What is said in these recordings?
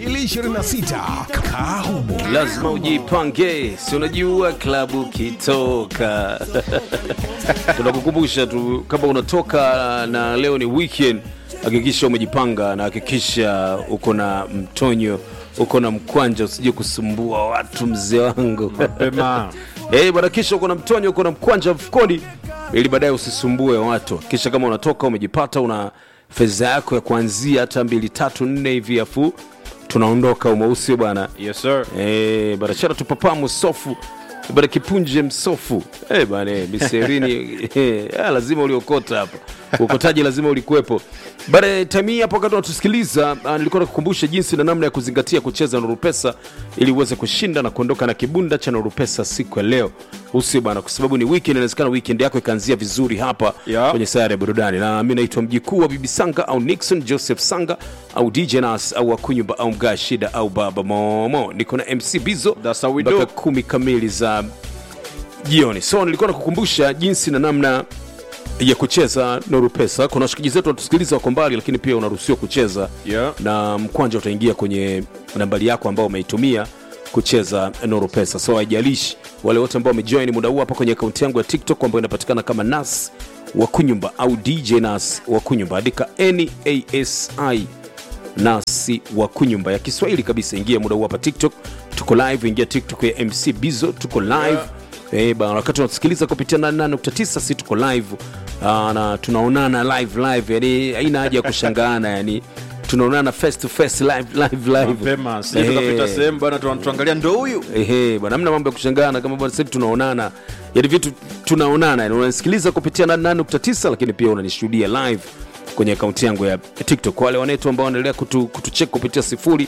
2026 Kahumo. lazima ujipange, si unajua klabu kitoka. Tunakukumbusha tu kama unatoka na leo ni weekend, hakikisha umejipanga na hakikisha uko na mtonyo, uko na mkwanja, usije kusumbua watu, mzee wangu Mapema. Eh, bwana, kisha uko na mtonyo, uko na mkwanja mfukoni, ili baadaye usisumbue watu. Kisha kama unatoka umejipata, una fedha yako ya kuanzia hata mbili tatu nne hivi, afu tunaondoka umeusi bwana. Yes sir. Eh, bana chana tupapa msofu bana kipunje msofu eh bana eh, miserini eh, ah, lazima uliokota hapa ukotaji lazima ulikuwepo bana time hii hapo wakati unatusikiliza ah, nilikuwa nakukumbusha jinsi na namna ya kuzingatia kucheza Nuru Pesa ili uweze kushinda na kuondoka na kibunda cha Nuru Pesa siku ya leo usio bana kwa sababu ni weekend inawezekana weekend yako ikaanzia vizuri hapa Yeah. kwenye sayari ya burudani na mi naitwa mjikuu wa bibi sanga au nixon joseph sanga au dj nas au akunyumba au mgaa shida au baba momo niko na mc bizo That's how we mpaka do. kumi kamili za jioni so nilikuwa nakukumbusha jinsi na namna ya kucheza noru pesa kuna washikaji zetu wanatusikiliza wako mbali lakini pia unaruhusiwa kucheza Yeah. na mkwanja utaingia kwenye nambari yako ambao umeitumia kucheza noru pesa so haijalishi wale wote ambao wamejoin muda huu hapa kwenye akaunti yangu ya tiktok ambayo inapatikana kama nas wa kunyumba au dj nas wa kunyumba andika nasi nasi wa kunyumba ya kiswahili kabisa ingia muda huu hapa tiktok tuko live ingia tiktok ya mc bizo tuko live yeah. Eh, bana wakati unatusikiliza kupitia 88.9 si tuko live uh, na tunaonana live live yani haina haja ya kushangaana yani tunaonana face to face live live live Mapema. Sisi Eh, tukapita sehemu bana tu- tuangalia ndo huyu. ehe bwana hamna mambo ya kushangana kama bwana sasa hivi tunaonana yani vitu tunaonana yani unanisikiliza kupitia 88.9 lakini pia unanishuhudia live kwenye akaunti yangu ya tiktok Kwa wale wanetu ambao wanaendelea kutu, kutuchek kupitia sifuri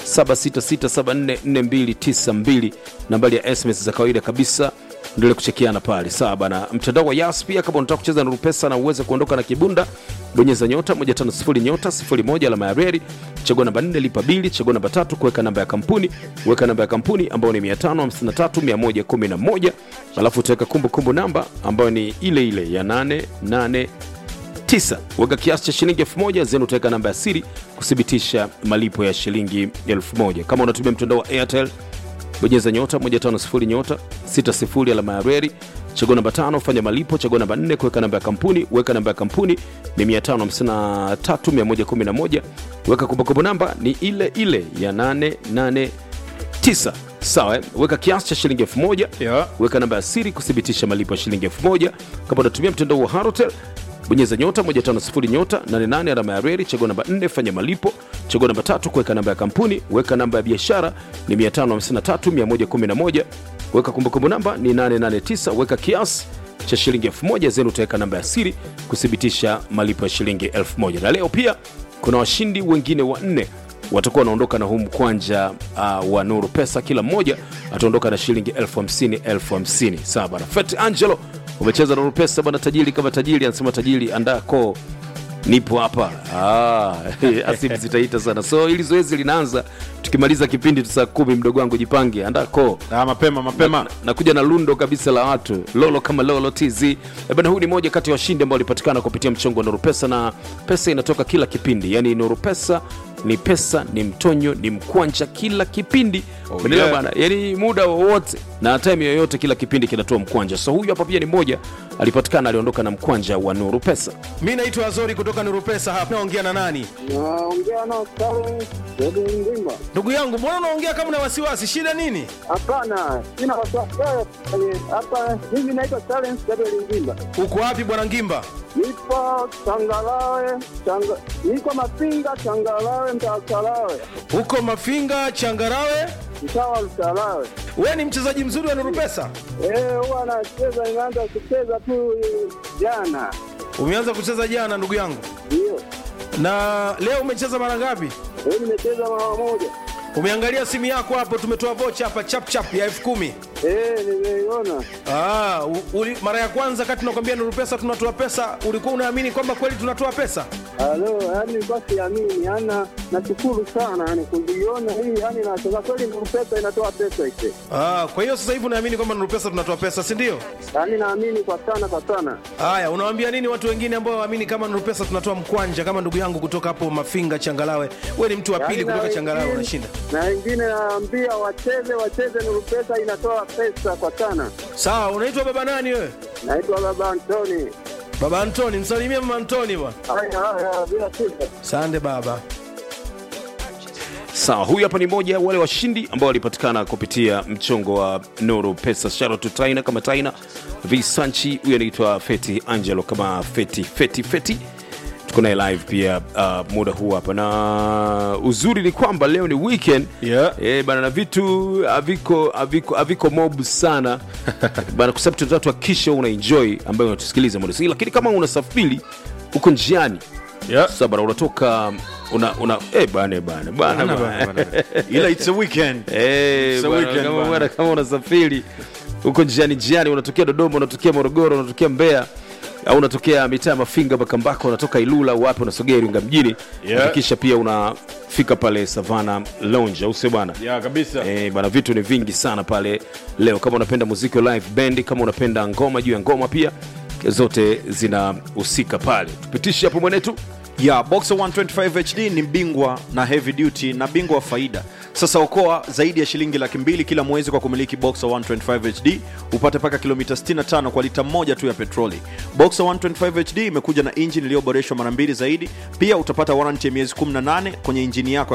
7667444292 nambari ya sms za kawaida kabisa ndele kuchekiana pale sawa bana mtandao wa yas pia kama unataka kucheza na rupesa na uweze kuondoka na kibunda bonyeza nyota 150 nyota 01 alama ya reri chagua namba 4 lipa bili chagua namba tatu kuweka namba ya kampuni weka namba ya kampuni ambayo ni 553111 alafu utaweka kumbukumbu namba ambayo ni ile ile ya 88 9 weka kiasi cha shilingi 1000 zenu utaweka namba ya siri kuthibitisha malipo ya shilingi 1000 kama unatumia mtandao wa airtel bonyeza nyota 150 nyota 60 alama ya reri chagua namba tano fanya malipo chagua namba 4 kuweka namba ya kampuni weka namba ya kampuni ni 553111 weka kumbukumbu namba ni ile ile ya 889 sawa eh? weka kiasi cha shilingi 1000 Yeah. weka namba ya siri kuthibitisha malipo ya shilingi 1000 kama unatumia mtandao wa harotel bonyeza nyota 150 nyota 88 alama ya reri chagua namba 4 fanya malipo chagua namba tatu kuweka namba ya kampuni weka namba ya biashara ni 553111 weka kumbukumbu namba ni 889 weka kiasi cha shilingi 1000 zenu utaweka namba ya siri kuthibitisha malipo ya shilingi 1000 na leo pia kuna washindi wengine wanne watakuwa wanaondoka na huu mkwanja uh, wa nuru pesa kila mmoja ataondoka na shilingi elfu hamsini elfu hamsini sawa bana fet angelo umecheza nuru pesa bana tajiri kama tajiri anasema tajiri andaa koo nipo hapa ah, asimu zitaita sana so ili zoezi linaanza tukimaliza kipindi tu saa kumi mdogo wangu jipange andaa koo Ah, mapema mapema. nakuja na lundo kabisa la watu lolo kama lolo tz Eh bana huu ni moja kati ya washindi ambao walipatikana kupitia mchongo wa nuru pesa na pesa inatoka kila kipindi yani nuru pesa ni pesa ni mtonyo ni mkwanja kila kipindi Oh, Umeelewa yeah. bana yani muda wowote na time yoyote kila kipindi kinatoa mkwanja so huyu hapa pia ni mmoja alipatikana aliondoka na mkwanja wa nuru pesa Mi naitwa Azori kutoka Nuru Pesa hapa. Naongea na nani? Naongea na Karen Dedi Ndimba. Ndugu yangu, mbona unaongea kama una wasiwasi? Shida nini? Hapana, sina wasiwasi Eh, hapa. Mimi naitwa Karen Dedi Ndimba, Uko wapi bwana Ngimba? nipo Changalawe, changa, niko Mapinga, Changalawe, mtaa Chalawe, Uko Mafinga, Changarawe. mtaa wa Chalawe. We ni mchezaji mzuri wa Nuru Pesa. Eh, huwa anacheza, nimeanza kucheza tu eh, jana, Umeanza kucheza jana ndugu yangu, ndio na leo umecheza mara ngapi? leo nimecheza mara moja. Umeangalia simu yako hapo, tumetoa vocha hapa chap chap ya elfu kumi. Eh, nimeiona. Ah, u- uli, mara ya kwanza kati tunakwambia Nuru Pesa tunatoa pesa, ulikuwa unaamini kwamba kweli tunatoa pesa? Halo, yani kwa siamini, yani nashukuru sana yani kuiona hii, yani nasema kweli Nuru Pesa inatoa pesa ise. Ah, kwa hiyo sasa hivi unaamini kwamba Nuru Pesa tunatoa pesa, si ndio? Yani naamini kwa sana kwa sana. Haya, unawaambia nini watu wengine ambao waamini kama Nuru Pesa tunatoa mkwanja, kama ndugu yangu kutoka hapo Mafinga Changalawe? Wewe ni mtu wa pili Yaani na kutoka Changalawe wengine- unashinda. Na wengine naambia wacheze wacheze, Nuru Pesa inatoa pesa kwa sana. Sawa, unaitwa baba nani wewe? Naitwa Baba Antoni. Baba Antoni, msalimie mama Antoni bwana. Haya haya, bila shida. Sande baba. Sawa, huyu hapa ni moja wale washindi ambao walipatikana kupitia mchongo wa Nuru Pesa. Shout out to Taina kama Taina Visanchi, huyu anaitwa Feti Angelo kama Feti Feti Feti. Tuko naye live pia uh, muda huu hapa, na uzuri ni kwamba leo ni weekend Yeah. eh, bana, na vitu haviko haviko haviko mob sana bana, kwa sababu tunataka tuhakikishe una enjoy ambayo unatusikiliza muda huu, lakini kama unasafiri uko njiani Yeah. sasa bana, unatoka una una eh bana bana bana, bana. ila it's a weekend Eh, It's a bwana, weekend, kama bwana. bwana, kama unasafiri huko njiani njiani, unatokea Dodoma, unatokea Morogoro, unatokea Mbeya au unatokea mitaa ya Mafinga, Makambako, unatoka Ilula, wapi, unasogea Iringa mjini, Yeah. hakikisha pia unafika pale Savana Lounge, au sio bwana? ya kabisa Eh, bana vitu ni vingi sana pale leo. Kama unapenda muziki wa live band, kama unapenda ngoma juu ya ngoma, pia zote zinahusika pale. Tupitishe hapo mwenetu. ya Boxer 125 HD ni bingwa na heavy duty na bingwa wa faida. Sasa okoa zaidi ya shilingi laki mbili kila mwezi kwa kumiliki Boxer 125 HD, upate mpaka kilomita 65 kwa lita moja tu ya petroli. Boxer 125 HD imekuja na injini iliyoboreshwa mara mbili zaidi. Pia utapata warranty ya miezi 18 kwenye injini yako